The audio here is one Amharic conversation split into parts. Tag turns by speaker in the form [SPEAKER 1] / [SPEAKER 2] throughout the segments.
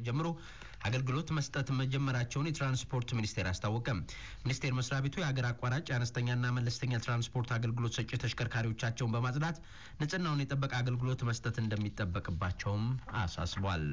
[SPEAKER 1] ጀምሮ አገልግሎት መስጠት መጀመራቸውን የትራንስፖርት ሚኒስቴር አስታወቀ። ሚኒስቴር መስሪያ ቤቱ የሀገር አቋራጭ የአነስተኛና መለስተኛ ትራንስፖርት አገልግሎት ሰጪ ተሽከርካሪዎቻቸውን በማጽዳት ንጽህናውን የጠበቀ አገልግሎት መስጠት እንደሚጠበቅባቸውም አሳስቧል።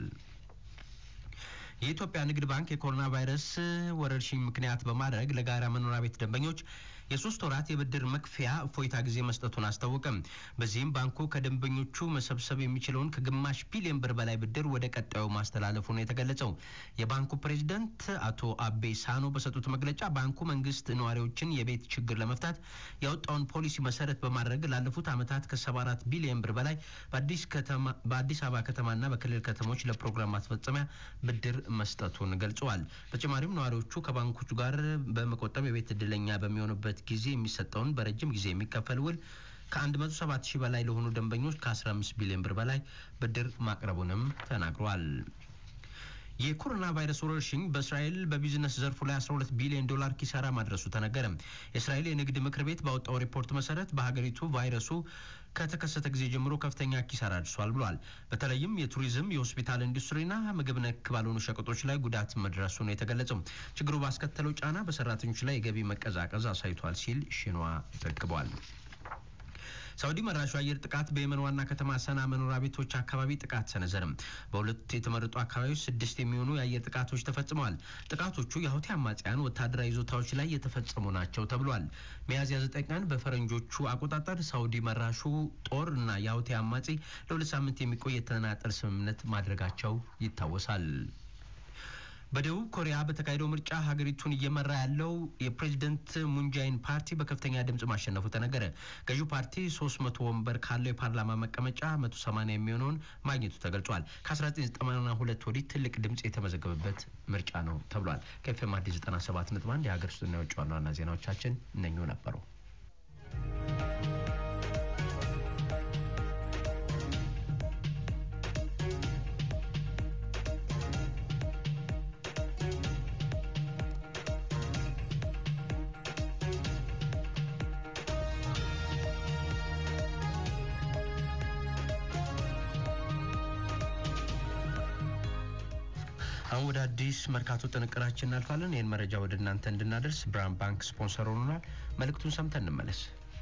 [SPEAKER 1] የኢትዮጵያ ንግድ ባንክ የኮሮና ቫይረስ ወረርሽኝ ምክንያት በማድረግ ለጋራ መኖሪያ ቤት ደንበኞች የሶስት ወራት የብድር መክፈያ እፎይታ ጊዜ መስጠቱን አስታወቀም። በዚህም ባንኩ ከደንበኞቹ መሰብሰብ የሚችለውን ከግማሽ ቢሊዮን ብር በላይ ብድር ወደ ቀጣዩ ማስተላለፉ ነው የተገለጸው። የባንኩ ፕሬዚደንት አቶ አቤ ሳኖ በሰጡት መግለጫ ባንኩ መንግስት ነዋሪዎችን የቤት ችግር ለመፍታት ያወጣውን ፖሊሲ መሰረት በማድረግ ላለፉት ዓመታት ከ74 ቢሊዮን ብር በላይ በአዲስ አበባ ከተማና በክልል ከተሞች ለፕሮግራም ማስፈጸሚያ ብድር መስጠቱን ገልጸዋል። በተጨማሪም ነዋሪዎቹ ከባንኮቹ ጋር በመቆጠብ የቤት እድለኛ በሚሆኑበት ጊዜ የሚሰጠውን በረጅም ጊዜ የሚከፈል ውል ከ107 ሺህ በላይ ለሆኑ ደንበኞች ከ15 ቢሊዮን ብር በላይ ብድር ማቅረቡንም ተናግሯል። የኮሮና ቫይረስ ወረርሽኝ በእስራኤል በቢዝነስ ዘርፉ ላይ 12 ቢሊዮን ዶላር ኪሳራ ማድረሱ ተነገረ። የእስራኤል የንግድ ምክር ቤት ባወጣው ሪፖርት መሰረት በሀገሪቱ ቫይረሱ ከተከሰተ ጊዜ ጀምሮ ከፍተኛ ኪሳራ አድርሷል ብሏል። በተለይም የቱሪዝም፣ የሆስፒታል ኢንዱስትሪና ምግብ ነክ ባልሆኑ ሸቀጦች ላይ ጉዳት መድረሱ ነው የተገለጸው። ችግሩ ባስከተለው ጫና በሰራተኞች ላይ የገቢ መቀዛቀዝ አሳይቷል ሲል ሽኗ ዘግቧል። ሳውዲ መራሹ አየር ጥቃት በየመን ዋና ከተማ ሰና መኖሪያ ቤቶች አካባቢ ጥቃት ሰነዘርም። በሁለት የተመረጡ አካባቢዎች ስድስት የሚሆኑ የአየር ጥቃቶች ተፈጽመዋል። ጥቃቶቹ የሁቲ አማጽያን ወታደራዊ ይዞታዎች ላይ የተፈጸሙ ናቸው ተብሏል። ሚያዝያ ዘጠኝ ቀን በፈረንጆቹ አቆጣጠር ሳውዲ መራሹ ጦር እና የሁቲ አማጺ ለሁለት ሳምንት የሚቆይ የተናጠል ስምምነት ማድረጋቸው ይታወሳል። በደቡብ ኮሪያ በተካሄደው ምርጫ ሀገሪቱን እየመራ ያለው የፕሬዝደንት ሙንጃይን ፓርቲ በከፍተኛ ድምጽ ማሸነፉ ተነገረ። ገዢው ፓርቲ ሶስት መቶ ወንበር ካለው የፓርላማ መቀመጫ መቶ ሰማኒያ የሚሆነውን ማግኘቱ ተገልጿል። ከ1992 ወዲህ ትልቅ ድምጽ የተመዘገበበት ምርጫ ነው ተብሏል። ከኤፍኤም አዲስ 97 ነጥብ አንድ የሀገር ውስጥና የውጭ ዋና ዋና ዜናዎቻችን እነኙ ነበሩ። አሁን ወደ አዲስ መርካቶ ጥንቅራችን እናልፋለን። ይህን መረጃ ወደ እናንተ እንድናደርስ ብርሃን ባንክ ስፖንሰር ሆኖናል። መልእክቱን ሰምተን እንመለስ።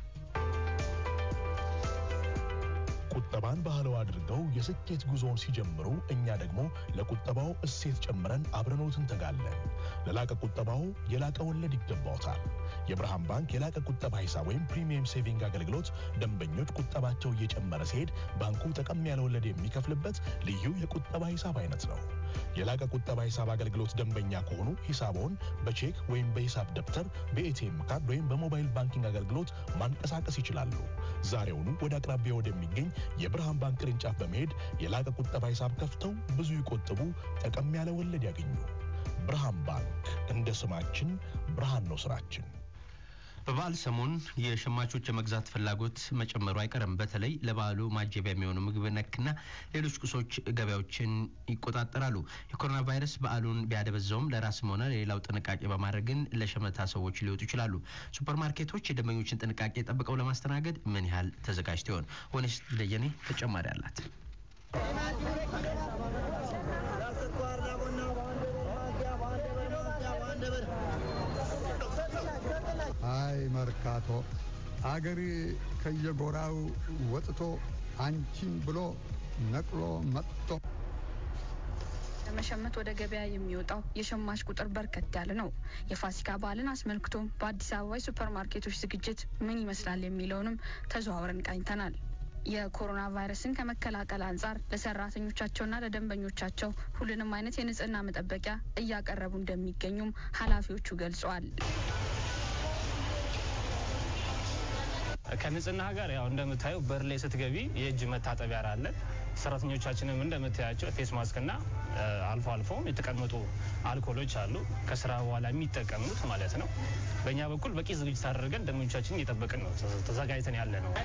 [SPEAKER 2] ቁጠባን ባህለው አድርገው የስኬት ጉዞውን ሲጀምሩ እኛ ደግሞ ለቁጠባው እሴት ጨምረን አብረኖት እንተጋለን። ለላቀ ቁጠባው የላቀ ወለድ ይገባውታል። የብርሃን ባንክ የላቀ ቁጠባ ሂሳብ ወይም ፕሪሚየም ሴቪንግ አገልግሎት ደንበኞች ቁጠባቸው እየጨመረ ሲሄድ ባንኩ ጠቀም ያለ ወለድ የሚከፍልበት ልዩ የቁጠባ ሂሳብ አይነት ነው። የላቀ ቁጠባ ሂሳብ አገልግሎት ደንበኛ ከሆኑ ሂሳቦን በቼክ ወይም በሂሳብ ደብተር በኤቲኤም ካርድ ወይም በሞባይል ባንኪንግ አገልግሎት ማንቀሳቀስ ይችላሉ። ዛሬውኑ ወደ አቅራቢያ ወደሚገኝ የብርሃን ባንክ ቅርንጫፍ በመሄድ የላቀ ቁጠባ ሂሳብ ከፍተው ብዙ ይቆጥቡ፣ ጠቀም ያለ ወለድ ያገኙ። ብርሃን ባንክ እንደ ስማችን ብርሃን ነው ስራችን።
[SPEAKER 1] በበዓል ሰሞን የሸማቾች የመግዛት ፍላጎት መጨመሩ አይቀርም። በተለይ ለበዓሉ ማጀቢያ የሚሆኑ ምግብ ነክና ሌሎች ቁሶች ገበያዎችን ይቆጣጠራሉ። የኮሮና ቫይረስ በዓሉን ቢያደበዛውም ለራስም ሆነ ለሌላው ጥንቃቄ በማድረግ ግን ለሸመታ ሰዎች ሊወጡ ይችላሉ። ሱፐር ማርኬቶች የደንበኞችን ጥንቃቄ ጠብቀው ለማስተናገድ ምን ያህል ተዘጋጅተው ይሆን? ሆነስ ደጀኔ ተጨማሪ አላት።
[SPEAKER 3] አይ መርካቶ አገር ከየጎራው ወጥቶ አንቺን ብሎ ነቅሎ መጥቶ
[SPEAKER 4] ለመሸመት ወደ ገበያ የሚወጣው የሸማች ቁጥር በርከት ያለ ነው። የፋሲካ በዓልን አስመልክቶ በአዲስ አበባ የሱፐር ማርኬቶች ዝግጅት ምን ይመስላል የሚለውንም ተዘዋውረን ቃኝተናል። የኮሮና ቫይረስን ከመከላከል አንጻር ለሰራተኞቻቸውና ለደንበኞቻቸው ሁሉንም አይነት የንጽህና መጠበቂያ እያቀረቡ እንደሚገኙም ኃላፊዎቹ ገልጸዋል።
[SPEAKER 5] ከንጽህና ጋር ያው እንደምታየው በር ላይ ስትገቢ የእጅ መታጠቢያ አለ። ሰራተኞቻችንም እንደምታያቸው ፌስ ማስክ እና አልፎ አልፎም የተቀመጡ አልኮሎች አሉ፣ ከስራ በኋላ የሚጠቀሙት ማለት ነው። በእኛ በኩል በቂ ዝግጅት አድርገን ደንበኞቻችን እየጠበቅን ነው፣ ተዘጋጅተን ያለ ነው።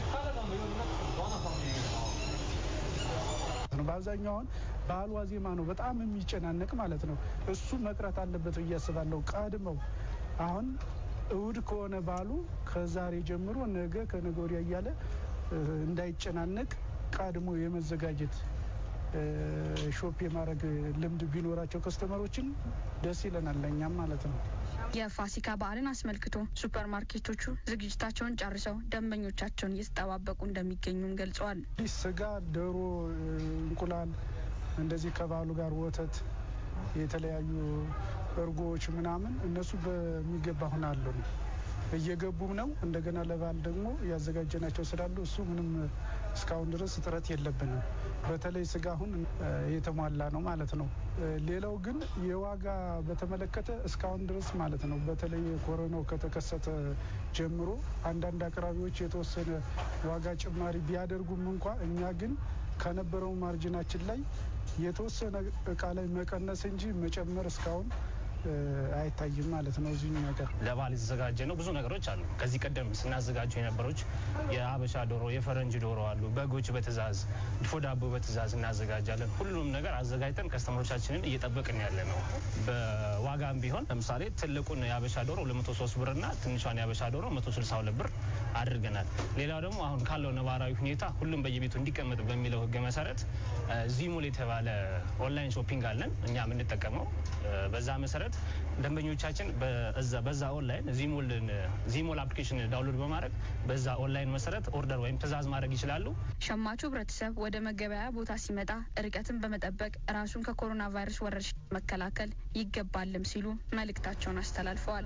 [SPEAKER 6] በአብዛኛው አሁን በዓል ዋዜማ ነው በጣም የሚጨናነቅ ማለት ነው። እሱ መቅረት አለበት ብዬ አስባለሁ። ቀድመው አሁን እሁድ ከሆነ በዓሉ ከዛሬ ጀምሮ ነገ ከነገ ወዲያ እያለ እንዳይጨናነቅ ቀድሞ የመዘጋጀት ሾፕ የማድረግ ልምድ ቢኖራቸው ከስተመሮችን ደስ ይለናል ለእኛም ማለት ነው።
[SPEAKER 4] የፋሲካ በዓልን አስመልክቶ ሱፐር ማርኬቶቹ ዝግጅታቸውን ጨርሰው ደንበኞቻቸውን እየተጠባበቁ እንደሚገኙም ገልጸዋል።
[SPEAKER 6] ስጋ፣ ዶሮ፣ እንቁላል እንደዚህ ከበዓሉ ጋር ወተት፣ የተለያዩ እርጎዎች ምናምን እነሱ በሚገባ አሁን አሉ እየገቡም ነው። እንደገና ለበዓል ደግሞ ያዘጋጀናቸው ስላሉ እሱ ምንም እስካሁን ድረስ እጥረት የለብንም። በተለይ ስጋ አሁን የተሟላ ነው ማለት ነው። ሌላው ግን የዋጋ በተመለከተ እስካሁን ድረስ ማለት ነው በተለይ ኮሮናው ከተከሰተ ጀምሮ አንዳንድ አቅራቢዎች የተወሰነ ዋጋ ጭማሪ ቢያደርጉም እንኳ እኛ ግን ከነበረው ማርጅናችን ላይ የተወሰነ እቃ ላይ መቀነስ እንጂ መጨመር እስካሁን አይታይም ማለት ነው። እዚህ ነገር
[SPEAKER 5] ለበዓል የተዘጋጀ ነው። ብዙ ነገሮች አሉ። ከዚህ ቀደም ስናዘጋጀው የነበሮች የአበሻ ዶሮ፣ የፈረንጅ ዶሮ አሉ። በጎች በትእዛዝ ድፎ ዳቦ በትእዛዝ እናዘጋጃለን። ሁሉንም ነገር አዘጋጅተን ከስተመሮቻችንን እየጠበቅን ያለ ነው። በዋጋም ቢሆን ለምሳሌ ትልቁን የአበሻ ዶሮ 203 ብር እና ትንሿን የአበሻ ዶሮ 162 ብር አድርገናል። ሌላው ደግሞ አሁን ካለው ነባራዊ ሁኔታ ሁሉም በየቤቱ እንዲቀመጥ በሚለው ሕግ መሰረት ዚሞል የተባለ ኦንላይን ሾፒንግ አለን እኛ የምንጠቀመው በዛ መሰረት ደንበኞቻችን በዛ ኦንላይን ዚሞል አፕሊኬሽን ዳውንሎድ በማድረግ በዛ ኦንላይን መሰረት ኦርደር ወይም ትእዛዝ ማድረግ ይችላሉ።
[SPEAKER 4] ሸማቹ ህብረተሰብ ወደ መገበያያ ቦታ ሲመጣ ርቀትን በመጠበቅ ራሱን ከኮሮና ቫይረስ ወረርሽኝ መከላከል ይገባልም ሲሉ መልእክታቸውን አስተላልፈዋል።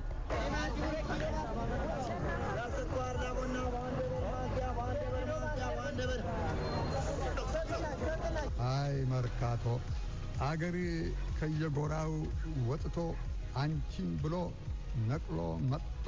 [SPEAKER 3] አይ መርካቶ አገር ከየጎራው ወጥቶ አንቺን ብሎ ነቅሎ መጥቶ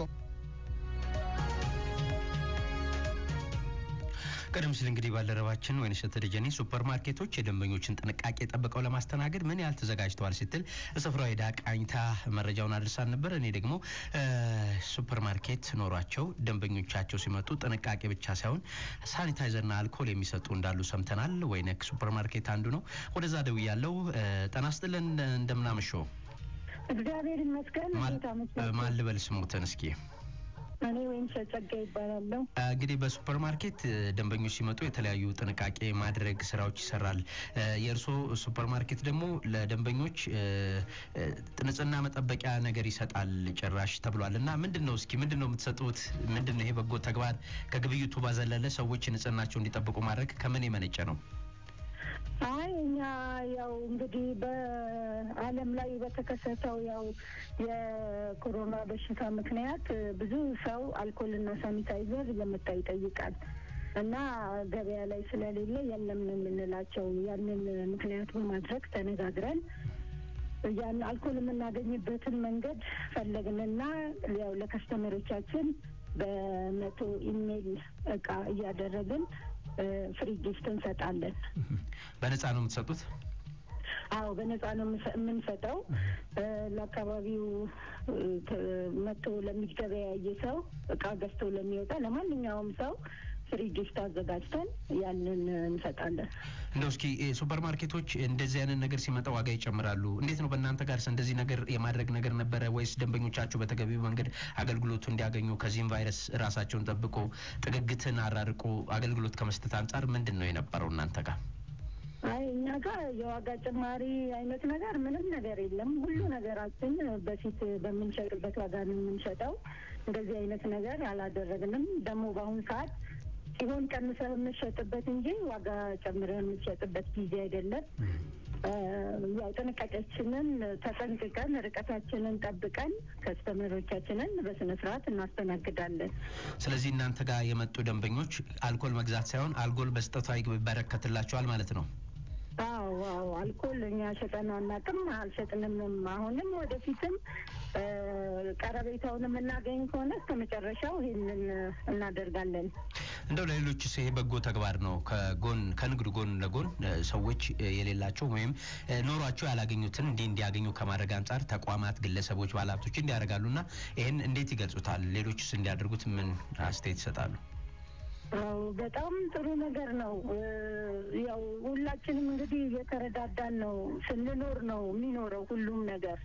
[SPEAKER 1] ቀደም ሲል እንግዲህ ባልደረባችን ወይንሸት ደጀኔ ሱፐር ማርኬቶች የደንበኞችን ጥንቃቄ ጠብቀው ለማስተናገድ ምን ያህል ተዘጋጅተዋል ስትል ስፍራው ሄዳ ቃኝታ መረጃውን አድርሳን ነበር። እኔ ደግሞ ሱፐር ማርኬት ኖሯቸው ደንበኞቻቸው ሲመጡ ጥንቃቄ ብቻ ሳይሆን ሳኒታይዘርና አልኮል የሚሰጡ እንዳሉ ሰምተናል። ወይነክ ሱፐር ማርኬት አንዱ ነው። ወደዛ ደውያለሁ። ጤና ይስጥልን እንደምናመሸው።
[SPEAKER 7] እግዚአብሔር ይመስገን።
[SPEAKER 1] ማን ልበል ስሙትን እስኪ?
[SPEAKER 7] እኔ ወይም ጸጋ ይባላለሁ።
[SPEAKER 1] እንግዲህ በሱፐር ማርኬት ደንበኞች ሲመጡ የተለያዩ ጥንቃቄ ማድረግ ስራዎች ይሰራል። የእርስዎ ሱፐር ማርኬት ደግሞ ለደንበኞች ንጽህና መጠበቂያ ነገር ይሰጣል ጭራሽ ተብሏል እና ምንድን ነው እስኪ ምንድን ነው የምትሰጡት? ምንድን ነው ይሄ በጎ ተግባር ከግብይቱ ባዘለለ ሰዎች ንጽህናቸው እንዲጠብቁ ማድረግ ከምን የመነጨ ነው?
[SPEAKER 7] አይ እኛ ያው እንግዲህ በዓለም ላይ በተከሰተው ያው የኮሮና በሽታ ምክንያት ብዙ ሰው አልኮልና ሳኒታይዘር እየመጣ ይጠይቃል እና ገበያ ላይ ስለሌለ የለም ነው የምንላቸው። ያንን ምክንያት በማድረግ ተነጋግረን ያን አልኮል የምናገኝበትን መንገድ ፈለግንና ያው ለከስተመሮቻችን በመቶ ኢሜይል እቃ እያደረግን ፍሪ ጊፍት እንሰጣለን።
[SPEAKER 1] በነፃ ነው የምትሰጡት?
[SPEAKER 7] አዎ በነፃ ነው የምንሰጠው። ለአካባቢው መጥቶ ለሚገበያይ ሰው እቃ ገዝቶ ለሚወጣ ለማንኛውም ሰው ፍሪ ጊፍት አዘጋጅተን ያንን እንሰጣለን።
[SPEAKER 1] እንደው እስኪ ሱፐር ማርኬቶች እንደዚህ አይነት ነገር ሲመጣ ዋጋ ይጨምራሉ። እንዴት ነው በእናንተ ጋር እንደዚህ ነገር የማድረግ ነገር ነበረ ወይስ ደንበኞቻችሁ በተገቢው መንገድ አገልግሎቱ እንዲያገኙ ከዚህም ቫይረስ ራሳቸውን ጠብቆ ጥግግትን አራርቆ አገልግሎት ከመስጠት አንጻር ምንድን ነው የነበረው እናንተ ጋር?
[SPEAKER 7] አይ እኛ ጋር የዋጋ ጭማሪ አይነት ነገር ምንም ነገር የለም። ሁሉ ነገራችን በፊት በምንሸጥበት ዋጋ ነው የምንሸጠው። እንደዚህ አይነት ነገር አላደረግንም። ደግሞ በአሁኑ ሰዓት ሲሆን ቀንሰህ የምትሸጥበት እንጂ ዋጋ ጨምረህ የምትሸጥበት ጊዜ አይደለም። ያው ጥንቃቄያችንን ተጠንቅቀን ርቀታችንን ጠብቀን ከስተመሮቻችንን በስነ ስርዓት እናስተናግዳለን።
[SPEAKER 1] ስለዚህ እናንተ ጋር የመጡ ደንበኞች አልኮል መግዛት ሳይሆን አልኮል በስጠቷ ይበረከትላቸዋል ማለት ነው።
[SPEAKER 7] አዎ አዎ፣ አልኮል እኛ ሸጠን አናውቅም፣ አልሸጥንምም። አሁንም ወደፊትም ቀረቤታውን የምናገኝ ከሆነ እስከ መጨረሻው ይህንን እናደርጋለን።
[SPEAKER 1] እንደው ለሌሎችስ ይሄ በጎ ተግባር ነው። ከጎን ከንግዱ ጎን ለጎን ሰዎች የሌላቸው ወይም ኖሯቸው ያላገኙትን እንዲህ እንዲያገኙ ከማድረግ አንጻር ተቋማት፣ ግለሰቦች፣ ባለሀብቶች እንዲያደርጋሉና ይህን እንዴት ይገልጹታል? ሌሎችስ እንዲያደርጉት ምን አስተያየት ይሰጣሉ?
[SPEAKER 7] አዎ በጣም ጥሩ ነገር ነው። ያው ሁላችንም እንግዲህ እየተረዳዳን ነው ስንኖር ነው የሚኖረው ሁሉም ነገር።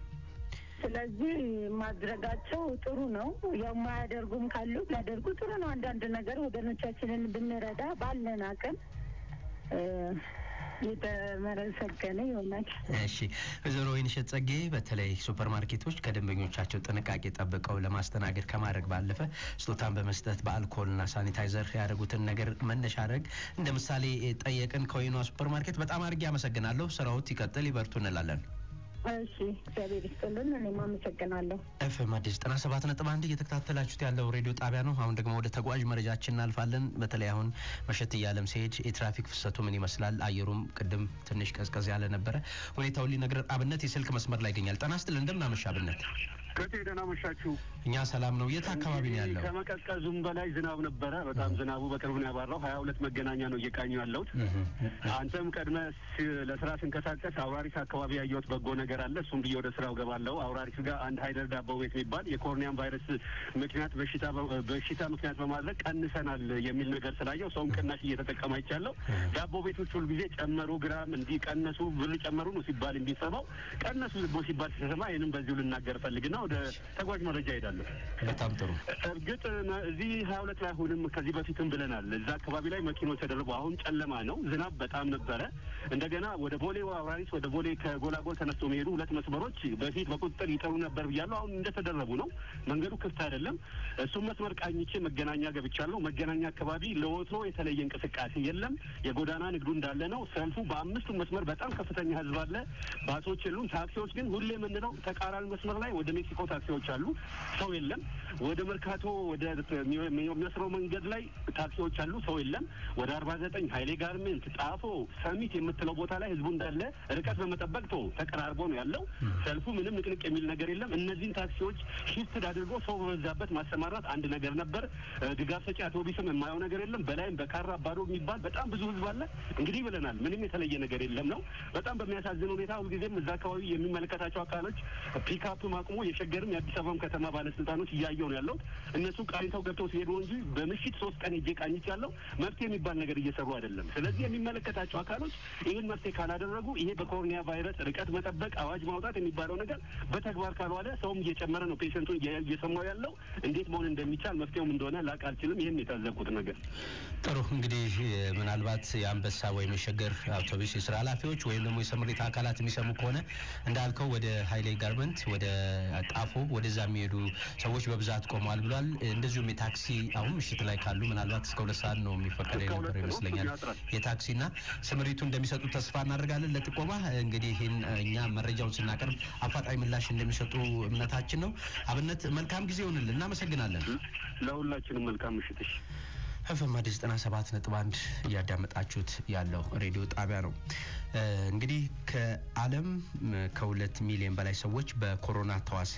[SPEAKER 7] ስለዚህ ማድረጋቸው ጥሩ ነው። ያው የማያደርጉም ካሉ ቢያደርጉ ጥሩ ነው። አንዳንድ ነገር ወገኖቻችንን ብንረዳ ባለን አቅም የተመሰገነ ይሆናል።
[SPEAKER 1] እሺ ወይዘሮ ወይንሸት ጸጌ በተለይ ሱፐር ማርኬቶች ከደንበኞቻቸው ጥንቃቄ ጠብቀው ለማስተናገድ ከማድረግ ባለፈ ስጦታን በመስጠት በአልኮልና ሳኒታይዘር ያደረጉትን ነገር መነሻ አድረግ እንደ ምሳሌ ጠየቅን። ከወይኗ ሱፐር ማርኬት በጣም አድርጌ አመሰግናለሁ። ስራዎት ይቀጥል፣ ይበርቱ እንላለን።
[SPEAKER 7] እሺ እግዚአብሔር ይስጥልን። እኔም አመሰግናለሁ።
[SPEAKER 1] ኤፍኤም አዲስ ዘጠና ሰባት ነጥብ አንድ እየተከታተላችሁት ያለው ሬዲዮ ጣቢያ ነው። አሁን ደግሞ ወደ ተጓዥ መረጃችን እናልፋለን። በተለይ አሁን መሸት እያለም ሲሄድ የትራፊክ ፍሰቱ ምን ይመስላል? አየሩም ቅድም ትንሽ ቀዝቀዝ ያለ ነበረ። ሁኔታውን ሊነግረን አብነት የስልክ መስመር ላይ ይገኛል። ጤና ይስጥልን፣ እንደምን አመሻ አብነት?
[SPEAKER 8] ከቴ ደህና መሻችሁ።
[SPEAKER 1] እኛ ሰላም ነው። የት አካባቢ ነው ያለው?
[SPEAKER 8] ከመቀዝቀዙም በላይ ዝናብ ነበረ። በጣም ዝናቡ በቅርቡ ነው ያባራው። ሀያ ሁለት መገናኛ ነው እየቃኙ ያለሁት። አንተም ቀድመ ለስራ ስንቀሳቀስ አውራሪስ አካባቢ ያየሁት በጎ ነገር አለ። እሱም ብዬ ወደ ስራው ገባለሁ። አውራሪስ ጋር አንድ ሀይደር ዳቦ ቤት የሚባል የኮርኒያም ቫይረስ ምክንያት በሽታ በሽታ ምክንያት በማድረግ ቀንሰናል የሚል ነገር ስላየው ሰውም ቅናሽ እየተጠቀመ አይቻለሁ። ዳቦ ቤቶች ሁልጊዜ ጨመሩ፣ ግራም እንዲህ ቀነሱ፣ ብር ጨመሩ ነው ሲባል የሚሰማው ቀነሱ ዝቦ ሲባል ሲሰማ ይህንም በዚሁ ልናገር ፈልግና ወደ ተጓዥ መረጃ ሄዳለሁ።
[SPEAKER 1] በጣም ጥሩ።
[SPEAKER 8] እርግጥ እዚህ ሀያ ሁለት ላይ አሁንም ከዚህ በፊትም ብለናል። እዛ አካባቢ ላይ መኪኖች ተደርበው አሁን ጨለማ ነው። ዝናብ በጣም ነበረ። እንደገና ወደ ቦሌ አውራሪስ ወደ ቦሌ ከጎላጎል ተነስቶ የሚሄዱ ሁለት መስመሮች በፊት በቁጥጥር ይጠሩ ነበር ብያለሁ። አሁን እንደተደረቡ ነው። መንገዱ ክፍት አይደለም። እሱም መስመር ቃኝቼ መገናኛ ገብቻለሁ። መገናኛ አካባቢ ለወትሮ የተለየ እንቅስቃሴ የለም። የጎዳና ንግዱ እንዳለ ነው። ሰልፉ በአምስቱ መስመር በጣም ከፍተኛ ህዝብ አለ። ባሶች የሉም። ታክሲዎች ግን ሁሌ የምንለው ተቃራኒ መስመር ላይ ወደ ሜክሲኮ ታክሲዎች አሉ። ሰው የለም። ወደ መርካቶ ወደ የሚመስለው መንገድ ላይ ታክሲዎች አሉ። ሰው የለም። ወደ አርባ ዘጠኝ ሀይሌ ጋርሜንት፣ ጣፎ፣ ሰሚት የምትለው ቦታ ላይ ህዝቡ እንዳለ ርቀት በመጠበቅ ቶ ተቀራርቦ ነው ያለው። ሰልፉ ምንም ንቅንቅ የሚል ነገር የለም። እነዚህን ታክሲዎች ሽፍት አድርጎ ሰው በበዛበት ማሰማራት አንድ ነገር ነበር። ድጋፍ ሰጪ አውቶቡስም የማየው ነገር የለም። በላይም በካራ አባዶ የሚባል በጣም ብዙ ህዝብ አለ። እንግዲህ ብለናል፣ ምንም የተለየ ነገር የለም ነው። በጣም በሚያሳዝን ሁኔታ ሁልጊዜም እዛ አካባቢ የሚመለከታቸው አካሎች ፒክአፕ ማቁሞ የሸገርም የአዲስ አበባም ከተማ ባለስልጣኖች እያየው ነው ያለው። እነሱ ቃኝተው ገብተው ሲሄዱ እንጂ በምሽት ሶስት ቀን ሄጄ ቃኝች ያለው መፍትሄ የሚባል ነገር እየሰሩ አይደለም። ስለዚህ የሚመለከታቸው አካሎች ይህን መፍትሄ ካላደረጉ ይሄ በኮሮኒያ ቫይረስ ርቀት መጠበቅ አዋጅ ማውጣት የሚባለው ነገር በተግባር ካልዋለ ሰውም እየጨመረ ነው፣ ፔሸንቱን እየሰማው ያለው እንዴት መሆን እንደሚቻል መፍትሄውም እንደሆነ ላቅ አልችልም። ይህን የታዘብኩት ነገር
[SPEAKER 1] ጥሩ እንግዲህ ምናልባት የአንበሳ ወይም የሸገር አውቶቡስ የስራ ኃላፊዎች ወይም ደግሞ የስምሪት አካላት የሚሰሙ ከሆነ እንዳልከው ወደ ሀይሌ ጋርመንት ወደ ጣፎ ወደዛ የሚሄዱ ሰዎች በብዛት ቆመዋል ብሏል። እንደዚሁም የታክሲ አሁን ምሽት ላይ ካሉ ምናልባት እስከ ሁለት ሰዓት ነው የሚፈቀደ የነበረው ይመስለኛል የታክሲና ስምሪቱ እንደሚሰጡ ተስፋ እናደርጋለን። ለጥቆማ እንግዲህ ይህን እኛ መረጃውን ስናቀርብ አፋጣኝ ምላሽ እንደሚሰጡ እምነታችን ነው። አብነት መልካም ጊዜ ይሆንልን። እናመሰግናለን።
[SPEAKER 8] ለሁላችንም መልካም ምሽትሽ።
[SPEAKER 1] ኤፍኤም አዲስ ዘጠና ሰባት ነጥብ አንድ እያዳመጣችሁት ያለው ሬዲዮ ጣቢያ ነው። እንግዲህ ከዓለም ከሁለት ሚሊዮን በላይ ሰዎች በኮሮና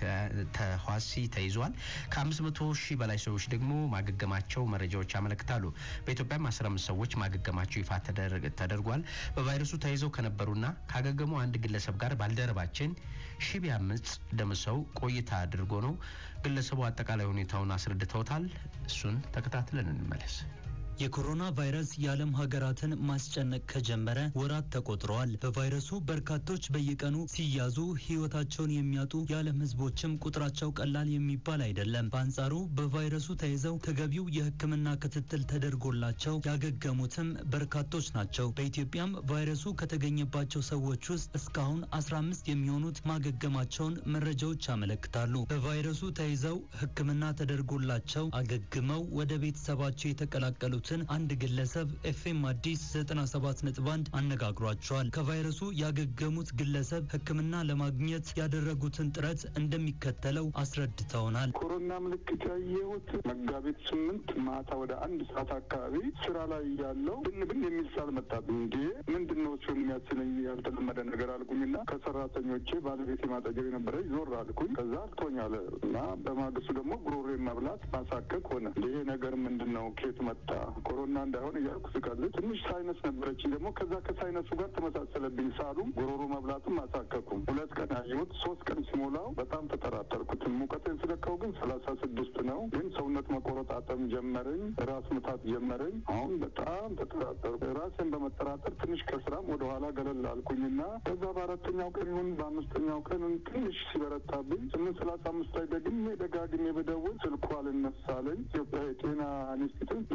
[SPEAKER 1] ተዋሲ ተይዘዋል። ከአምስት መቶ ሺህ በላይ ሰዎች ደግሞ ማገገማቸው መረጃዎች ያመለክታሉ። በኢትዮጵያም አስራ አምስት ሰዎች ማገገማቸው ይፋ ተደርጓል። በቫይረሱ ተይዘው ከነበሩና ካገገሙ አንድ ግለሰብ ጋር ባልደረባችን ሺህ ቢያምጽ ደምሰው ቆይታ አድርጎ ነው። ግለሰቡ አጠቃላይ ሁኔታውን አስረድተውታል። እሱን ተከታትለን እንመለስ።
[SPEAKER 9] የኮሮና ቫይረስ የዓለም ሀገራትን ማስጨነቅ ከጀመረ ወራት ተቆጥረዋል። በቫይረሱ በርካቶች በየቀኑ ሲያዙ ሕይወታቸውን የሚያጡ የዓለም ሕዝቦችም ቁጥራቸው ቀላል የሚባል አይደለም። በአንጻሩ በቫይረሱ ተይዘው ተገቢው የሕክምና ክትትል ተደርጎላቸው ያገገሙትም በርካቶች ናቸው። በኢትዮጵያም ቫይረሱ ከተገኘባቸው ሰዎች ውስጥ እስካሁን 15 የሚሆኑት ማገገማቸውን መረጃዎች ያመለክታሉ። በቫይረሱ ተይዘው ሕክምና ተደርጎላቸው አገግመው ወደ ቤተሰባቸው የተቀላቀሉት አንድ ግለሰብ ኤፍኤም አዲስ 97.1 አነጋግሯቸዋል። ከቫይረሱ ያገገሙት ግለሰብ ሕክምና ለማግኘት ያደረጉትን ጥረት እንደሚከተለው አስረድተውናል።
[SPEAKER 10] ኮሮና ምልክት ያየሁት መጋቢት ስምንት ማታ ወደ አንድ ሰዓት አካባቢ ስራ ላይ ያለው ብን ብን የሚል ሳል መጣብኝ። እንዴ ምንድን ነው እሱን የሚያስለኝ ያልተለመደ ነገር አልኩኝና ከሰራተኞቼ ባለቤት ማጠገብ የነበረች ዞር አልኩኝ። ከዛ አልቶኛል እና በማግስቱ ደግሞ ጉሮሬ መብላት ማሳከክ ሆነ። ይሄ ነገር ምንድን ነው? ኬት መጣ ኮሮና እንዳይሆን እያልኩ ስቀልድ ትንሽ ሳይነስ ነበረችኝ። ደግሞ ከዛ ከሳይነሱ ጋር ተመሳሰለብኝ። ሳሉም ጉሮሮ መብላቱም አሳከኩም። ሁለት ቀን ያየሁት ሶስት ቀን ሲሞላው በጣም ተጠራጠርኩት። ሙቀቴን ስለካው ግን ሰላሳ ስድስት ነው። ግን ሰውነት መቆረጣጠም ጀመረኝ፣ ራስ ምታት ጀመረኝ። አሁን በጣም ተጠራጠርኩ። ራሴን በመጠራጠር ትንሽ ከስራም ወደኋላ ገለል አልኩኝና ከዛ በአራተኛው ቀን ይሁን በአምስተኛው ቀን ትንሽ ሲበረታብኝ ስምንት ሰላሳ አምስት ላይ ደግሜ ደጋግሜ በደውል ስልኩ አልነሳለኝ። ኢትዮጵያ የጤና ኢንስቲትዩት ለእነሱ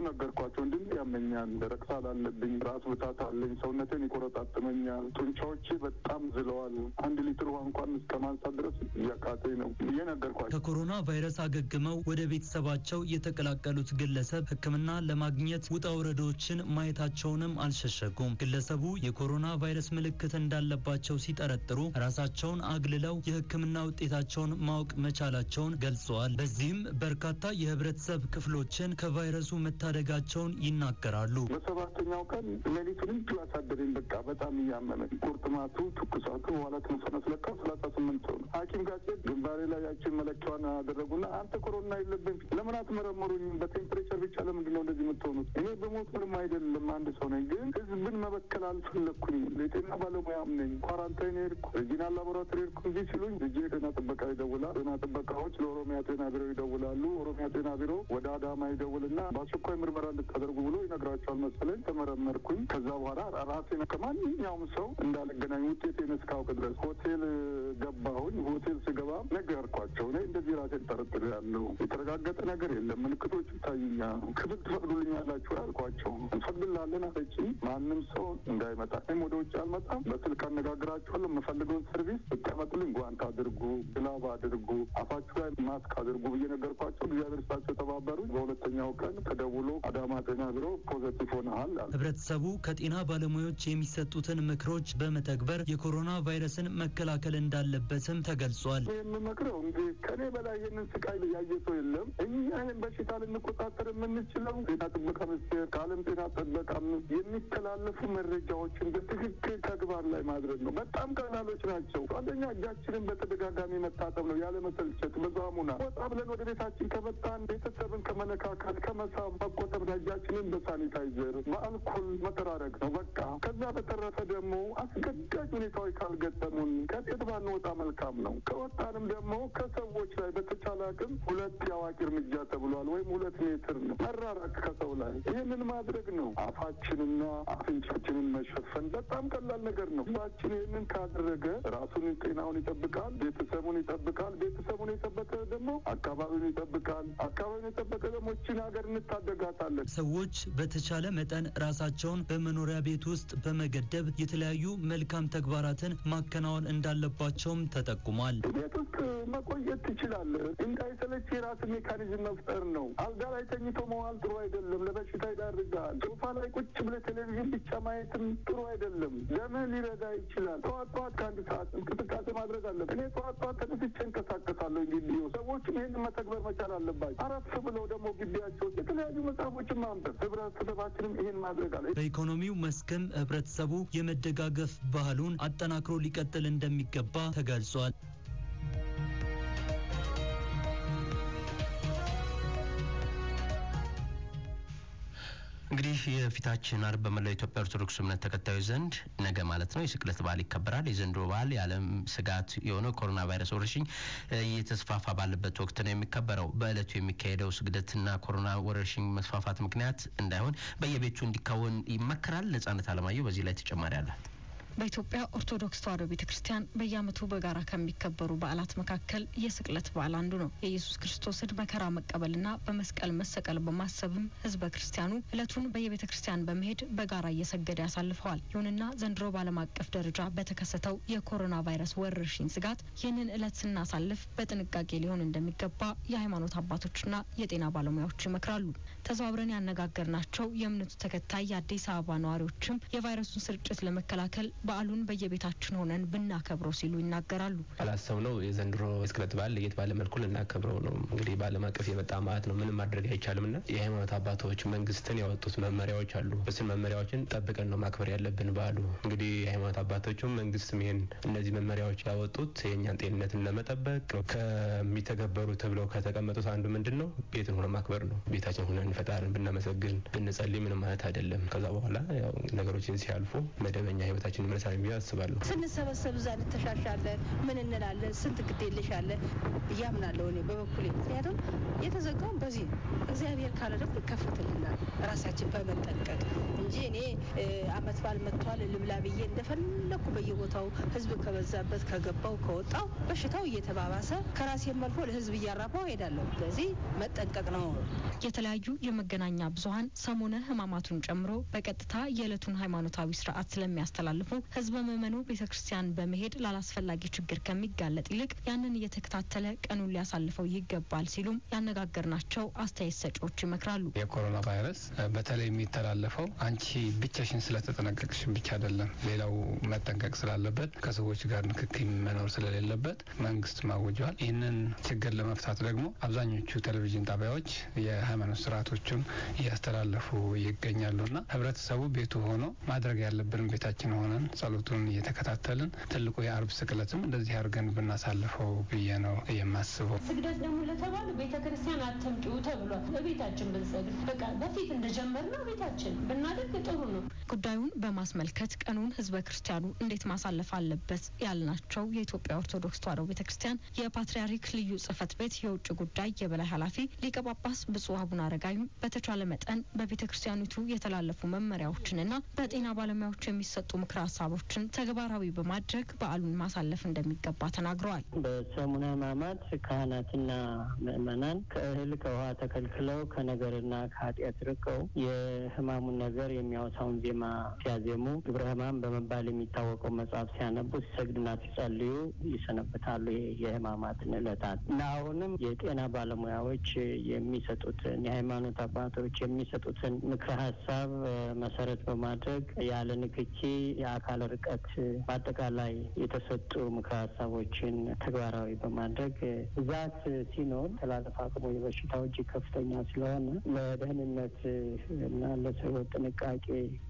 [SPEAKER 10] ነገርኳቸው። እንድን ያመኛል፣ ደረቅ ሳል አለብኝ፣ ራስ ምታት አለኝ፣ ሰውነቴን ይቆረጣጥመኛል፣ ጡንቻዎቼ በጣም ዝለዋል። አንድ ሊትር ውሃ እንኳን እስከ ማንሳት ድረስ እያቃተኝ ነው ብዬ ነገርኳቸው።
[SPEAKER 9] ከኮሮና ቫይረስ አገግመው ወደ ቤተሰባቸው የተቀላቀሉት ግለሰብ ሕክምና ለማግኘት ውጣ ውረዶችን ማየታቸውንም አልሸሸጉም። ግለሰቡ የኮሮና ቫይረስ ምልክት እንዳለባቸው ሲጠረጥሩ ራሳቸውን አግልለው የሕክምና ውጤታቸውን ማወቅ መቻላቸውን ገልጸዋል። በዚህም በርካታ የህብረተሰብ ክፍሎችን ከቫይረሱ መታደጋቸውን ይናገራሉ።
[SPEAKER 10] በሰባተኛው ቀን ሌሊቱን እንዲሁ አሳደረኝ። በቃ በጣም እያመመኝ ቁርጥማቱ፣ ትኩሳቱ፣ በኋላ ትንፈነስ ለካ ሰላሳ ስምንት ሰው ነው። ሐኪም ጋር ስሄድ ግንባሬ ላይ ያችን መለኪያዋን አደረጉና አንተ ኮሮና የለብን ለምን አትመረመሩኝም? በቴምፕሬቸር ብቻ ለምንድን ነው እንደዚህ የምትሆኑት? እኔ በሞት ምንም አይደለም አንድ ሰው ነኝ፣ ግን ህዝብን መበከል አልፈለግኩኝም። የጤና ባለሙያም ነኝ። ኳራንታይን ሄድኩ፣ ሬጂናል ላቦራቶሪ ሄድኩ እንጂ ሲሉኝ ልጄ ጤና ጥበቃ ይደውላል። ጤና ጥበቃዎች ለኦሮሚያ ጤና ቢሮ ይደውላሉ። ኦሮሚያ ጤና ቢሮ ወደ አዳማ ይደውልና በአስቸኳይ ምርመራ እንድታደርጉ ብሎ ይነግራቸዋል መሰለኝ። ተመረመርኩኝ። ከዛ በኋላ ራሴን ከማንኛውም ሰው እንዳልገናኝ ውጤቴን እስካውቅ ድረስ ሆቴል ገባሁኝ። ሆቴል ስገባ ነገርኳቸው። እኔ እንደዚህ ራሴን ጠርጥሬ ያለው የተረጋገጠ ነገር የለም፣ ምልክቶቹ ይታዩኛል። ክፍል ትፈቅዱልኛላችሁ አልኳቸው። እንፈቅድላለን አለችኝ። ማንም ሰው እንዳይመጣ እኔም ወደ ውጭ አልመጣም። በስልክ አነጋግራቸዋለሁ። የምፈልገውን ሰርቪስ ብታመጡልኝ ጓንት አድርጉ፣ ግላብ አድርጉ፣ አፋችሁ ላይ ማስክ አድርጉ ብዬ ነገርኳቸው። እግዚአብሔር ስጣቸው ተባበሩ። በሁለተኛው ቀን ተደውሎ አዳማ ጤና ቢሮ ፖዘቲቭ ሆነሃል አለ።
[SPEAKER 9] ህብረተሰቡ ከጤና ባለሙያዎች የሚሰጡትን ምክሮች በመተግበር የኮሮና ቫይረስን መከላከል እንዳለበትም ተገልጿል።
[SPEAKER 10] የምመክረው እንግዲህ ከኔ በላይ ይህንን ስቃይ ያየ ሰው የለም። እኛ ይህን በሽታ ልንቆጣጠር የምንችለው ጤና ጥበቃ ሚኒስቴር ከዓለም ጤና ጥበቃ የሚተላለፉ መረጃዎችን በትክክል ተግባር ላይ ማድረግ ነው። በጣም ቀላሎች ናቸው። አንደኛ እጃችንን በተደጋጋሚ መታጠብ ነው፣ ያለ መሰልቸት በሳሙና ወጣ ብለን ወደ ቤታችን ከመጣን ቤተሰብን ከመነካካት ከመሳብ መቆጠብ ነው። እጃችንን በሳኒታይዘር በአልኮል መጠራረግ ነው በቃ። ከዛ በተረፈ ደግሞ አስገዳጅ ሁኔታዎች ካልገጠሙን ከቤት ባንወጣ መልካም ነው። ከወጣንም ደግሞ ከሰዎች ላይ በተቻለ አቅም ሁለት የአዋቂ እርምጃ ተብሏል፣ ወይም ሁለት ሜትር ነው መራራቅ ከሰው ላይ ይህንን ማድረግ ነው። አፋችንና አፍንጫችንን መሸፈን በጣም ቀላል ነገር ነው። ህዝባችን ይህንን ካደረገ ራሱን ጤናውን ይጠብቃል፣ ቤተሰቡን ይጠብቃል። ቤተሰቡን የጠበቀ ደግሞ አካባቢውን ይጠብቃል። አካባቢውን የጠበቀ ደግሞ ይህችን ሀገር እንታደጋታለን።
[SPEAKER 9] ሰዎች በተቻለ መጠን ራሳቸውን በመኖሪያ ቤት ውስጥ በመገደብ የተለያዩ መልካም ተግባራትን ማከናወን እንዳለባቸውም ተጠቁሟል።
[SPEAKER 10] ቤት ውስጥ መቆየት ትችላለህ። እንዳይሰለች የራስ ሜካኒዝም መፍጠር ነው። አልጋ ላይ ተኝቶ መዋል ጥሩ አይደለም፣ ለበሽታ ይዳርጋል። ሶፋ ላይ ቁጭ ብለህ ቴሌቪዥን ብቻ ማየትም ጥሩ አይደለም። ደምህ ሊረዳ ይችላል። ጠዋት ጠዋት ከአንድ ሰዓት እንቅስቃሴ ማድረግ አለበት። እኔ ጠዋት ጠዋት ተነስቼ እንቀሳቀሳለሁ። ግቢ ሰዎችም ይህን መተግበር መቻል አለባቸው። አረፍ ብለው ደግሞ ግቢያቸው ውስጥ የተለያዩ መጽሐፎችን ማንበብ፣ ህብረተሰባችንም ይህን ማድረግ አለ።
[SPEAKER 9] በኢኮኖሚው መስክም ህብረተሰቡ የመደጋገፍ ባህሉን አጠናክሮ ሊቀጥል እንደሚገባ ተገልጿል።
[SPEAKER 1] እንግዲህ የፊታችን አርብ በመላው ኢትዮጵያ ኦርቶዶክስ እምነት ተከታዮች ዘንድ ነገ ማለት ነው የስቅለት በዓል ይከበራል። የዘንድሮ በዓል የዓለም ስጋት የሆነው ኮሮና ቫይረስ ወረርሽኝ እየተስፋፋ ባለበት ወቅት ነው የሚከበረው። በእለቱ የሚካሄደው ስግደትና ኮሮና ወረርሽኝ መስፋፋት ምክንያት እንዳይሆን በየቤቱ እንዲካወን ይመከራል። ነጻነት አለማየሁ በዚህ ላይ ተጨማሪ አላት።
[SPEAKER 11] በኢትዮጵያ ኦርቶዶክስ ተዋሕዶ ቤተ ክርስቲያን በየዓመቱ በጋራ ከሚከበሩ በዓላት መካከል የስቅለት በዓል አንዱ ነው። የኢየሱስ ክርስቶስን መከራ መቀበልና በመስቀል መሰቀል በማሰብም ሕዝበ ክርስቲያኑ እለቱን በየቤተ ክርስቲያን በመሄድ በጋራ እየሰገደ ያሳልፈዋል። ይሁንና ዘንድሮ በዓለም አቀፍ ደረጃ በተከሰተው የኮሮና ቫይረስ ወረርሽኝ ስጋት ይህንን እለት ስናሳልፍ በጥንቃቄ ሊሆን እንደሚገባ የሃይማኖት አባቶችና የጤና ባለሙያዎች ይመክራሉ። ተዘዋውረን ያነጋገርናቸው የእምነቱ ተከታይ የአዲስ አበባ ነዋሪዎችም የቫይረሱን ስርጭት ለመከላከል በዓሉን በየቤታችን ሆነን ብናከብረው ሲሉ ይናገራሉ።
[SPEAKER 12] ያላሰብነው የዘንድሮ የስቅለት በዓል ለየት ባለ መልኩ ልናከብረው ነው። እንግዲህ በዓለም አቀፍ የመጣ ማለት ነው። ምንም ማድረግ አይቻልም ና የሃይማኖት አባቶች መንግስትን ያወጡት መመሪያዎች አሉ። እሱን መመሪያዎችን ጠብቀን ነው ማክበር ያለብን በዓሉ። እንግዲህ የሃይማኖት አባቶችም መንግስትም ይሄን እነዚህ መመሪያዎች ያወጡት የእኛን ጤንነትን ለመጠበቅ ነው። ከሚተገበሩ ተብለው ከተቀመጡት አንዱ ምንድን ነው? ቤትን ሆነ ማክበር ነው። ቤታችን ሆነን ፈጣሪን ብናመሰግን ብንጸልይ ምንም ማለት አይደለም። ከዛ በኋላ ያው ነገሮችን ሲያልፉ መደበኛ ህይወታችን መቻል ብዬ አስባለሁ።
[SPEAKER 13] ስንሰበሰብ እዛ እንተሻሻለን፣ ምን እንላለን፣ ስንት ግዴለሽ አለ እያምናለሁ እኔ በበኩሌ። ምክንያቱም የተዘጋውን በዚህ ነው። እግዚአብሔር ካለ ደግሞ ይከፈትልናል ራሳችን በመጠንቀቅ እንጂ እኔ አመት በዓል መጥቷል ልብላ ብዬ እንደፈለኩ በየቦታው ህዝብ ከበዛበት ከገባው ከወጣው በሽታው እየተባባሰ ከራሴም አልፎ ለህዝብ እያራባው ሄዳለሁ። ስለዚህ መጠንቀቅ ነው።
[SPEAKER 11] የተለያዩ የመገናኛ ብዙኃን ሰሞነ ህማማቱን ጨምሮ በቀጥታ የዕለቱን ሃይማኖታዊ ስርዓት ስለሚያስተላልፉ ህዝበ ምዕመኑ ቤተ ክርስቲያን በመሄድ ላላስፈላጊ ችግር ከሚጋለጥ ይልቅ ያንን እየተከታተለ ቀኑን ሊያሳልፈው ይገባል ሲሉም ያነጋገርናቸው አስተያየት ሰጪዎች ይመክራሉ።
[SPEAKER 14] የኮሮና ቫይረስ በተለይ የሚተላለፈው አንቺ ብቻሽን ስለተጠነቀቅሽን ብቻ አይደለም፣ ሌላው መጠንቀቅ ስላለበት ከሰዎች ጋር ንክኪ መኖር ስለሌለበት መንግስት ማውጇል። ይህንን ችግር ለመፍታት ደግሞ አብዛኞቹ ቴሌቪዥን ጣቢያዎች የሃይማኖት ስርዓቶችን እያስተላለፉ ይገኛሉና ህብረተሰቡ ቤቱ ሆኖ ማድረግ ያለብን ቤታችን ሆነን ጸሎቱን እየተከታተልን ትልቁ የአርብ ስቅለትም እንደዚህ አድርገን ብናሳልፈው ብዬ ነው የማስበው።
[SPEAKER 15] ስግደት ደግሞ ለተባለ ቤተ ክርስቲያን አትምጩ ተብሏል። በቤታችን ብንሰግድ በቃ በፊት እንደጀመርነው ቤታችን ብናደርግ ጥሩ ነው።
[SPEAKER 11] ጉዳዩን በማስመልከት ቀኑን ህዝበ ክርስቲያኑ እንዴት ማሳለፍ አለበት ያልናቸው የኢትዮጵያ ኦርቶዶክስ ተዋሕዶ ቤተ ክርስቲያን የፓትርያርክ ልዩ ጽሕፈት ቤት የውጭ ጉዳይ የበላይ ኃላፊ ሊቀ ጳጳስ ብፁዕ አቡነ አረጋዊም በተቻለ መጠን በቤተ ክርስቲያኒቱ የተላለፉ መመሪያዎችንና በጤና ባለሙያዎች የሚሰጡ ምክረ ሀሳቦችን ተግባራዊ በማድረግ በዓሉን ማሳለፍ እንደሚገባ ተናግረዋል።
[SPEAKER 16] በሰሙነ ሕማማት ካህናትና ምእመናን ከእህል ከውሃ ተከልክለው ከነገርና ከኃጢአት ርቀው የሕማሙን ነገር የሚያወሳውን ዜማ ሲያዜሙ ግብረ ሕማም በመባል የሚታወቀው መጽሐፍ ሲያነቡ ሲሰግዱና ሲጸልዩ ይሰነበታሉ። የሕማማትን ዕለታት እና አሁንም የጤና ባለሙያዎች የሚሰጡትን የሃይማኖት አባቶች የሚሰጡትን ምክረ ሀሳብ መሰረት በማድረግ ያለ ንክኪ የአካል ርቀት በአጠቃላይ የተሰጡ ምክረ ሀሳቦችን ተግባራዊ በማድረግ ብዛት ሲኖር ተላለፍ አቅሙ የበሽታው እጅግ ከፍተኛ ስለሆነ ለደህንነት እና ለሰው ጥንቃቄ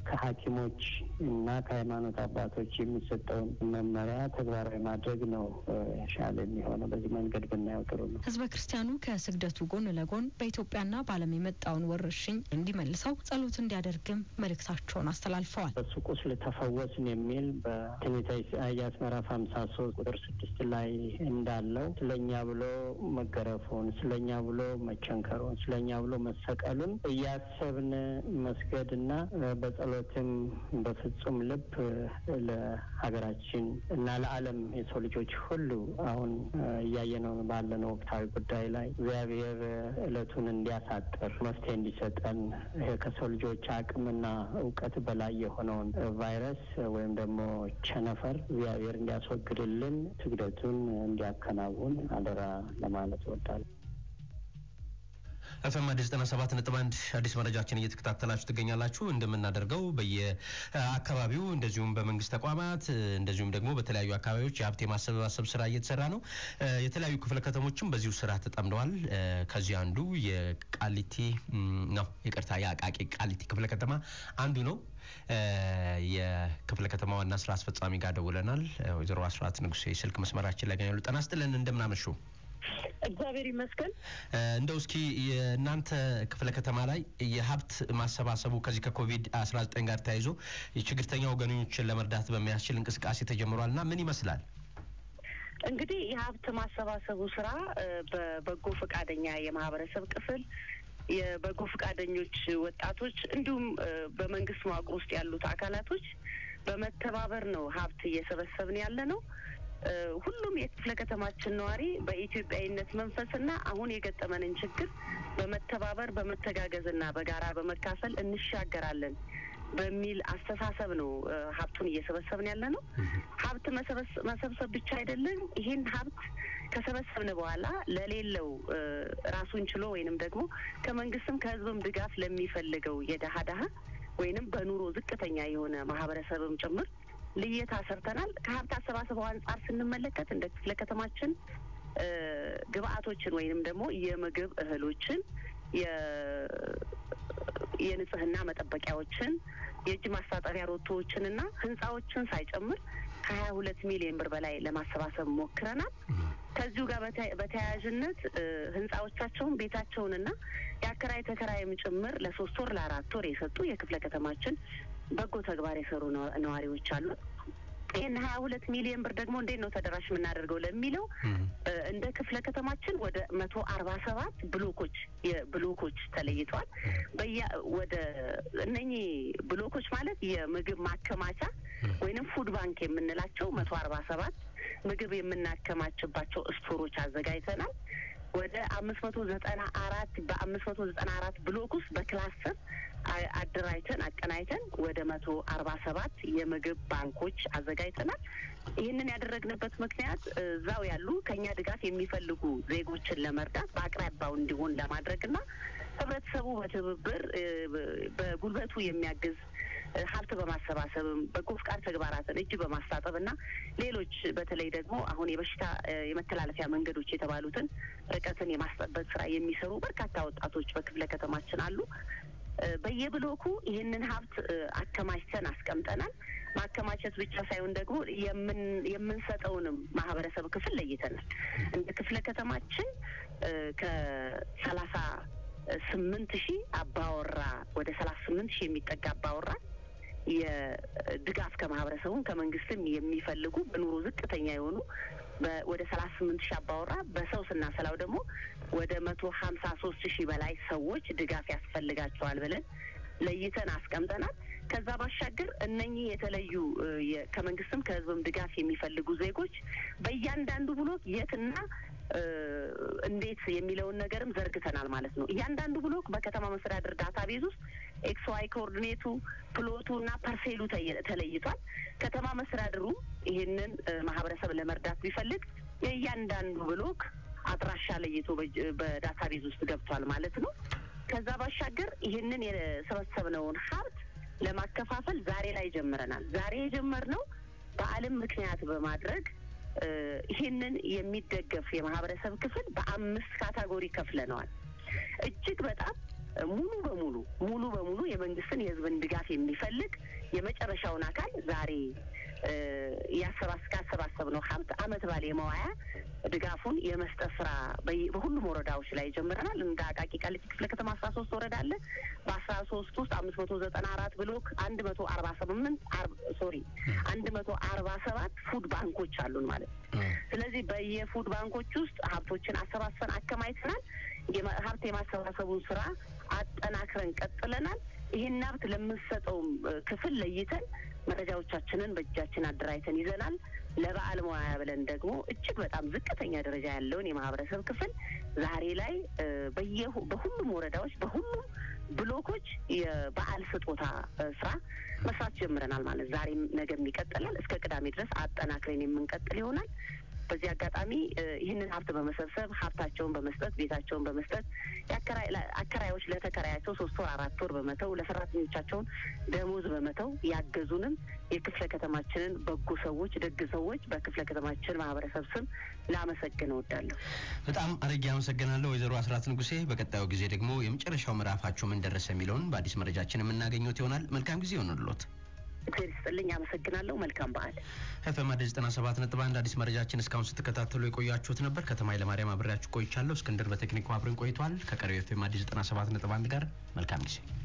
[SPEAKER 16] ከሐኪሞች እና ከሃይማኖት አባቶች የሚሰጠውን መመሪያ ተግባራዊ ማድረግ ነው ሻለ የሚሆነው። በዚህ መንገድ ብናየው ጥሩ ነው።
[SPEAKER 11] ህዝበ ክርስቲያኑ ከስግደቱ ጎን ለጎን በኢትዮጵያና በዓለም የመጣውን ወረርሽኝ እንዲመልሰው ጸሎት እንዲያደርግም መልእክታቸውን አስተላልፈዋል።
[SPEAKER 16] በሱ ቁስል ተፈወስን የሚል በትንቢተ ኢሳያስ ምዕራፍ ሀምሳ ሶስት ቁጥር ስድስት ላይ እንዳለው ስለኛ ብሎ መገረፉን፣ ስለኛ ብሎ መቸንከሩን፣ ስለኛ ብሎ መሰቀሉን እያሰብን መስገድና በጸሎትም በፍጹም ልብ ለሀገራችን እና ለዓለም የሰው ልጆች ሁሉ አሁን እያየነው ባለነው ወቅታዊ ጉዳይ ላይ እግዚአብሔር እለቱን እንዲያሳጥር መፍትሄ እንዲሰጠን ይሄ ከሰው ልጆች አቅምና እውቀት በላይ የሆነውን ቫይረስ ወይም ደግሞ ቸነፈር እግዚአብሔር እንዲያስወግድልን ስግደቱን እንዲያከናውን አደራ ለማለት እወዳለሁ።
[SPEAKER 1] ኤፍኤም አዲስ ዘጠና ሰባት ነጥብ አንድ አዲስ መረጃችን እየተከታተላችሁ ትገኛላችሁ። እንደምናደርገው በየአካባቢው እንደዚሁም በመንግስት ተቋማት እንደዚሁም ደግሞ በተለያዩ አካባቢዎች የሀብት የማሰባሰብ ስራ እየተሰራ ነው። የተለያዩ ክፍለ ከተሞችም በዚሁ ስራ ተጠምደዋል። ከዚህ አንዱ የቃሊቲ ነው፣ ይቅርታ የአቃቂ ቃሊቲ ክፍለ ከተማ አንዱ ነው። የክፍለ ከተማ ዋና ስራ አስፈጻሚ ጋር ደውለናል። ወይዘሮ አስራት ንጉሴ ስልክ መስመራችን ላይ ያገኛሉ። ጤና ይስጥልን፣ እንደምናመሹ
[SPEAKER 17] እግዚአብሔር ይመስገን።
[SPEAKER 1] እንደው እስኪ የእናንተ ክፍለ ከተማ ላይ የሀብት ማሰባሰቡ ከዚህ ከኮቪድ አስራ ዘጠኝ ጋር ተያይዞ የችግርተኛ ወገኖችን ለመርዳት በሚያስችል እንቅስቃሴ ተጀምሯል እና ምን ይመስላል?
[SPEAKER 17] እንግዲህ የሀብት ማሰባሰቡ ስራ በበጎ ፈቃደኛ የማህበረሰብ ክፍል የበጎ ፈቃደኞች ወጣቶች እንዲሁም በመንግስት መዋቅር ውስጥ ያሉት አካላቶች በመተባበር ነው ሀብት እየሰበሰብን ያለ ነው። ሁሉም የክፍለ ከተማችን ነዋሪ በኢትዮጵያዊነት መንፈስና አሁን የገጠመንን ችግር በመተባበር በመተጋገዝና በጋራ በመካፈል እንሻገራለን በሚል አስተሳሰብ ነው ሀብቱን እየሰበሰብን ያለ ነው። ሀብት መሰብሰብ ብቻ አይደለም። ይህን ሀብት ከሰበሰብን በኋላ ለሌለው ራሱን ችሎ ወይንም ደግሞ ከመንግስትም ከህዝብም ድጋፍ ለሚፈልገው የደሀ ደሀ ወይንም በኑሮ ዝቅተኛ የሆነ ማህበረሰብም ጭምር ልየታ ሰርተናል። ከሀብት አሰባሰቡ አንጻር ስንመለከት እንደ ክፍለ ከተማችን ግብአቶችን ወይንም ደግሞ የምግብ እህሎችን፣ የንጽህና መጠበቂያዎችን፣ የእጅ ማስታጠቢያ ሮቶዎችንና ህንፃዎችን ሳይጨምር ከሀያ ሁለት ሚሊዮን ብር በላይ ለማሰባሰብ ሞክረናል። ከዚሁ ጋር በተያያዥነት ህንፃዎቻቸውን ቤታቸውንና የአከራይ ተከራይም ጭምር ለሶስት ወር ለአራት ወር የሰጡ የክፍለ ከተማችን በጎ ተግባር የሰሩ ነዋሪዎች አሉ። ይህን ሀያ ሁለት ሚሊዮን ብር ደግሞ እንዴት ነው ተደራሽ የምናደርገው ለሚለው እንደ ክፍለ ከተማችን ወደ መቶ አርባ ሰባት ብሎኮች የብሎኮች ተለይተዋል። በያ ወደ እነኚህ ብሎኮች ማለት የምግብ ማከማቻ ወይንም ፉድ ባንክ የምንላቸው መቶ አርባ ሰባት ምግብ የምናከማችባቸው ስቶሮች አዘጋጅተናል። ወደ አምስት መቶ ዘጠና አራት በአምስት መቶ ዘጠና አራት ብሎክ ውስጥ በክላስተር አደራጅተን አቀናይተን ወደ መቶ አርባ ሰባት የምግብ ባንኮች አዘጋጅተናል። ይህንን ያደረግንበት ምክንያት እዛው ያሉ ከኛ ድጋፍ የሚፈልጉ ዜጎችን ለመርዳት በአቅራቢያው እንዲሆን ለማድረግና ህብረተሰቡ በትብብር በጉልበቱ የሚያግዝ ሀብት በማሰባሰብም በጎ ፍቃድ ተግባራትን እጅ በማስታጠብ እና ሌሎች በተለይ ደግሞ አሁን የበሽታ የመተላለፊያ መንገዶች የተባሉትን ርቀትን የማስጠበቅ ስራ የሚሰሩ በርካታ ወጣቶች በክፍለ ከተማችን አሉ። በየብሎኩ ይህንን ሀብት አከማችተን አስቀምጠናል። ማከማቸት ብቻ ሳይሆን ደግሞ የምንሰጠውንም ማህበረሰብ ክፍል ለይተናል። እንደ ክፍለ ከተማችን ከሰላሳ ስምንት ሺህ አባወራ ወደ ሰላሳ ስምንት ሺህ የሚጠጋ አባወራ የድጋፍ ከማህበረሰቡም ከመንግስትም የሚፈልጉ በኑሮ ዝቅተኛ የሆኑ ወደ ሰላሳ ስምንት ሺህ አባወራ በሰው ስናሰላው ደግሞ ወደ መቶ ሀምሳ ሶስት ሺህ በላይ ሰዎች ድጋፍ ያስፈልጋቸዋል ብለን ለይተን አስቀምጠናል። ከዛ ባሻገር እነኚህ የተለዩ ከመንግስትም ከህዝብም ድጋፍ የሚፈልጉ ዜጎች በእያንዳንዱ ብሎክ የትና እንዴት የሚለውን ነገርም ዘርግተናል ማለት ነው። እያንዳንዱ ብሎክ በከተማ መስተዳደር ዳታ ቤዝ ውስጥ ኤክስ ዋይ ኮኦርዲኔቱ ፕሎቱ እና ፐርሴሉ ተለይቷል። ከተማ መስተዳድሩ ይህንን ማህበረሰብ ለመርዳት ቢፈልግ የእያንዳንዱ ብሎክ አድራሻ ለይቶ በዳታ ቤዝ ውስጥ ገብቷል ማለት ነው። ከዛ ባሻገር ይህንን የሰበሰብነውን ሀብት ለማከፋፈል ዛሬ ላይ ጀምረናል። ዛሬ የጀመርነው በዓለም ምክንያት በማድረግ ይህንን የሚደገፍ የማህበረሰብ ክፍል በአምስት ካታጎሪ ከፍለነዋል። እጅግ በጣም ሙሉ በሙሉ ሙሉ በሙሉ የመንግስትን የህዝብን ድጋፍ የሚፈልግ የመጨረሻውን አካል ዛሬ ካሰባሰብነው ሀብት አመት ባል የመዋያ ድጋፉን የመስጠት ስራ በሁሉም ወረዳዎች ላይ ጀምረናል። እንደ አቃቂ ቃሊቲ ክፍለ ከተማ አስራ ሶስት ወረዳ አለ። በአስራ ሶስት ውስጥ አምስት መቶ ዘጠና አራት ብሎክ አንድ መቶ አርባ ስምንት ሶሪ አንድ መቶ አርባ ሰባት ፉድ ባንኮች አሉን ማለት ነው። ስለዚህ በየፉድ ባንኮች ውስጥ ሀብቶችን አሰባስበን አከማይተናል። ሀብት የማሰባሰቡን ስራ አጠናክረን ቀጥለናል። ይህን ሀብት ለምንሰጠውም ክፍል ለይተን መረጃዎቻችንን በእጃችን አደራጅተን ይዘናል። ለበዓል መዋያ ብለን ደግሞ እጅግ በጣም ዝቅተኛ ደረጃ ያለውን የማህበረሰብ ክፍል ዛሬ ላይ በሁሉም ወረዳዎች በሁሉም ብሎኮች የበዓል ስጦታ ስራ መስራት ጀምረናል ማለት ዛሬም ነገም ይቀጥላል። እስከ ቅዳሜ ድረስ አጠናክረን የምንቀጥል ይሆናል። በዚህ አጋጣሚ ይህንን ሀብት በመሰብሰብ ሀብታቸውን በመስጠት ቤታቸውን በመስጠት አከራዮች ለተከራያቸው ሶስት ወር አራት ወር በመተው ለሰራተኞቻቸውን ደሞዝ በመተው ያገዙንም የክፍለ ከተማችንን በጎ ሰዎች፣ ደግ ሰዎች በክፍለ ከተማችን ማህበረሰብ ስም ላመሰግን እወዳለሁ።
[SPEAKER 1] በጣም አድርጌ አመሰግናለሁ ወይዘሮ አስራት ንጉሴ። በቀጣዩ ጊዜ ደግሞ የመጨረሻው ምዕራፋቸው ምን ደረሰ የሚለውን በአዲስ መረጃችን የምናገኘት ይሆናል። መልካም ጊዜ ይሆንልዎት።
[SPEAKER 17] እግዚአብሔር ይስጥልኝ። አመሰግናለሁ። መልካም በዓል።
[SPEAKER 1] ኤፍኤም አዲስ ዘጠና ሰባት ነጥብ አንድ አዲስ መረጃችን እስካሁን ስትከታተሉ የቆያችሁት ነበር። ከተማ ኃይለማርያም አብሬያችሁ ቆይቻለሁ። እስክንድር በቴክኒኩ አብረን ቆይቷል። ከቀሪው ኤፍኤም አዲስ ዘጠና ሰባት ነጥብ አንድ ጋር መልካም ጊዜ